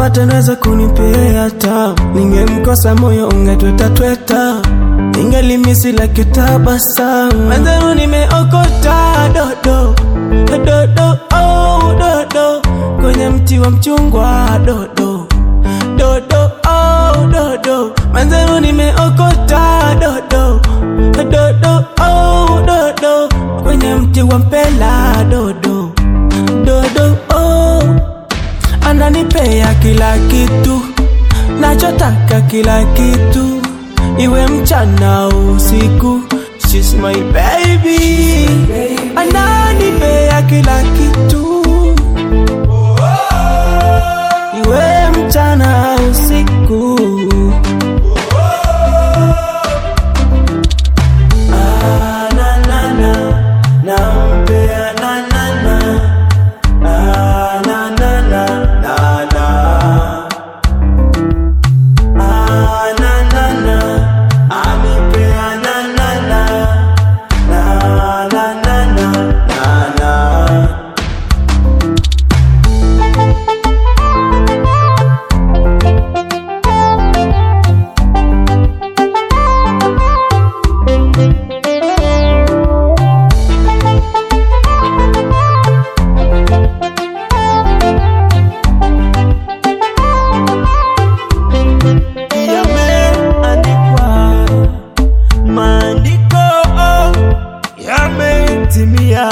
pata naweza kunipea tamu, ningemkosa moyo ungetweta tweta, ningelimisi la kitabasamu. Mwenzenu nimeokota dodo dodo, oh, dodo kwenye mti wa mchungwa dodo dodo, oh, dodo mwenzenu nimeokota dodo dodo, oh, dodo kwenye mti wa mpela dodo dodo, oh ananipea kila kitu nachotaka, kila kitu iwe mchana usiku, she's my baby, ananipea kila kitu iwe mchana usiku. Ah, na, na, na, nampea na, na, na. Ah, na, na, na, na, na. Ah, na, na, na, anipea na, na, na. Na, na, na, na, na, na. yameandikwa, maandiko yametimia,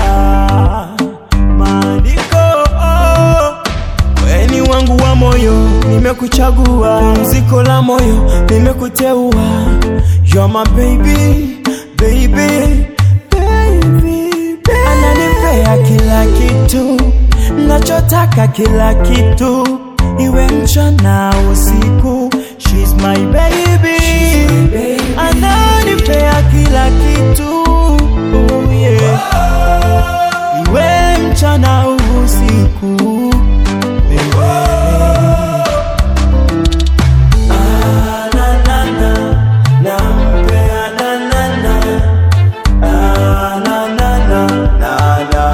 maandiko weni wangu wa moyo, nimekuchagua pumziko la moyo, nimekuteua You're my baby, baby, baby, baby. Ananipea kila kitu nachotaka, kila kitu iwe mchana usiku, she's my baby, ananipea kila kitu oh yeah. iwe mchana usiku baby. Ah, na, na, na, nampea na, na, na. Ah, na, na, na, na, na.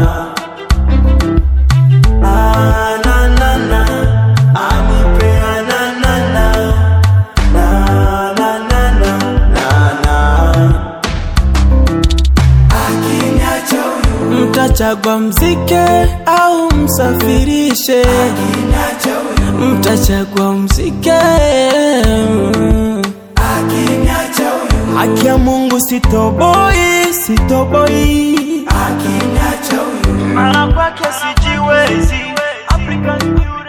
Ah, na, na, na, anipea na, na, na. Na, na, na, na, na, na. Mtachagua mzike au msafirishe, mtachagua mzike. Haki ya Mungu sitoboi, sitoboi, mara kwake sijiwezi. African beauty.